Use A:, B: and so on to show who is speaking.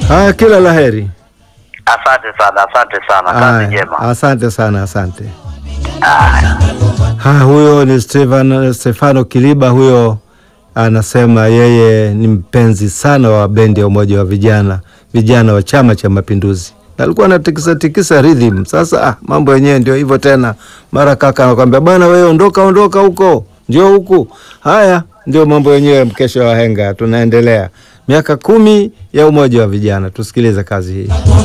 A: Haya, kila laheri.
B: Asante sana, asante sana, kazi
A: Haya,
B: njema.
A: asante sana, asante.
B: Haya.
A: Ha, huyo ni Stefano, Stefano Kiliba huyo anasema yeye ni mpenzi sana wa bendi ya Umoja wa Vijana, vijana wa Chama cha Mapinduzi. Na alikuwa anatikisa tikisa rhythm. Sasa ah, mambo yenyewe ndio hivyo tena. Mara kaka anakwambia bwana, wewe ondoka, ondoka huko, njoo huku. Haya ndio mambo yenyewe, mkesha wa henga. Tunaendelea miaka kumi ya Umoja wa Vijana, tusikilize kazi hii.